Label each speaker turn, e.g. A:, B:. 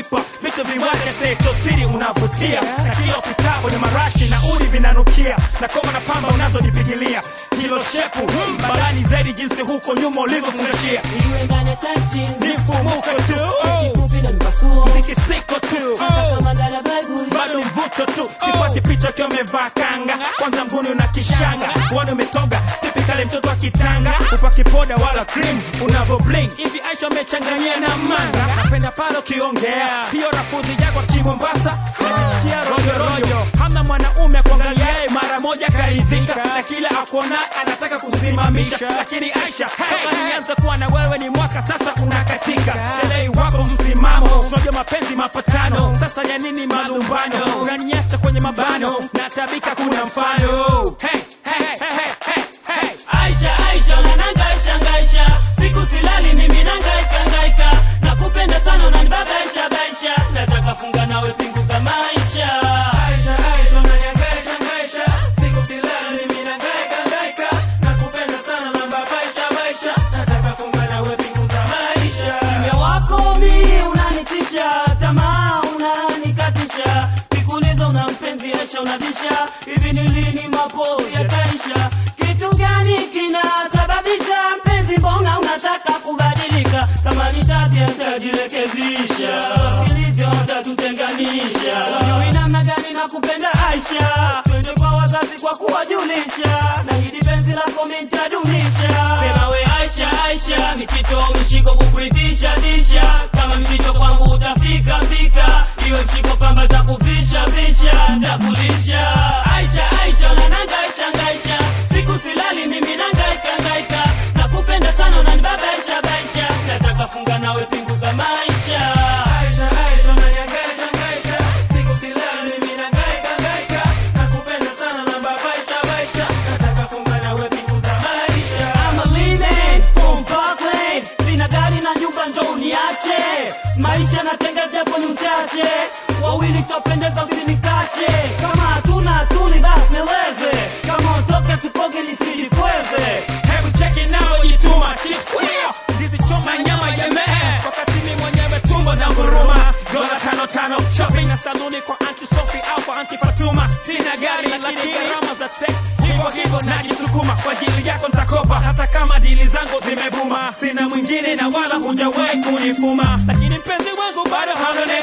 A: nakupa vitu viwake secho siri unavutia na kila upitapo ni marashi na udi vinanukia na koma na pamba unazojipigilia hilo shepu hmm, barani zaidi jinsi huko nyuma ulivyofungashia
B: Iwe ndani ya tight jeans,
A: ni mfumuko tu oh,
B: kifupi na mpasuo.
A: tikisiko tu
B: Hata
A: oh.
B: kama ndani ya Bible,
A: bado mvuto tu sipati picha ukiwa umevaa kanga kwanza mbuni una kishanga wani umetoga tipikali mtoto wa kitanga upaki poda wala cream unavo bling hivi aisha umechanganyia na manga napenda pale ukiongea hiyo rafudhi yako kimombasa najisikia rojorojo hamna mwanaume akuangaliaye mara moja karidhika na kila akuona anataka kusimamisha lakini aisha toka nianza kuwa na wewe ni mwaka sasa unakatika selei wako msimamo unajua mapenzi mapatano sasa ya nini malumbano unaniacha kwenye mabano na tabika kuna mfano hey, hey, hey, hey, hey, hey.
B: Aisha, Aisha, unanangaisha ngaisha, siku silali mimi nangaika ngaika, nakupenda sana unanibabaisha baisha, nataka funga nawe pingu za maisha.
A: Aisha, Aisha, unanihangaisha, hangaisha. Siku silali, mimi nahangaika, hangaika. Nakupenda sana, nababaisha, baisha. Nataka funga nawe pingu za maisha.
B: Kimya wako mi unanitisha, tamaa unanikatisha, sikuuliza una mpenzi Aisha unabisha, hivi ni lini mapo yataisha? Kitu gani kinasababisha mpenzi, mbona unataka kubadilika? Kama ni tabia nitajirekebisha, ilivyo tatutenganisha. Unajui namna gani nakupenda Aisha, twende kwa wazazi kwa kuwajulisha, na hili penzi lako mi nitadumisha. Sema we Aisha, Aisha, michito mishiko kukuitisha tisha, kama mipito kwangu utafika fika, iwe mshiko pamba takuvisha visha, takulisha. Aisha, Aisha, unanangaisha ngaisha, siku silali mimi nangaika ngaika, nakupenda sana unanibabaisha baisha, nataka funga nawe pingu za maisha.
A: Aisha, Aisha, unanihangaisha, hangaisha. Siku silali, mimi nahangaika, hangaika. Nakupenda sana, nababaisha, baisha. Nataka funga nawe pingu za maisha.
B: I'm a leaning from Parkland. Sina gari na nyumba ndo uniache maisha natenga japo ni uchache wawili twapendeza usinikache kama hatuna hatuni basi nieleze kama utoke tukoge nisijikweze
A: Hebu cheki nao jituma chips yeah. Ndizi choma nyama ya mehe wakati mimi mwenyewe tumbo na nguruma dola tano tano shopping na saluni kwa anti Sophie au kwa anti Fatuma sina gari lakini gharama za text hivyo hivyo najisukuma kwa ajili yako nitakopa hata kama dili zangu zimebuma sina mwingine na wala hujawahi kunifuma lakini mpenzi wangu bado haonekani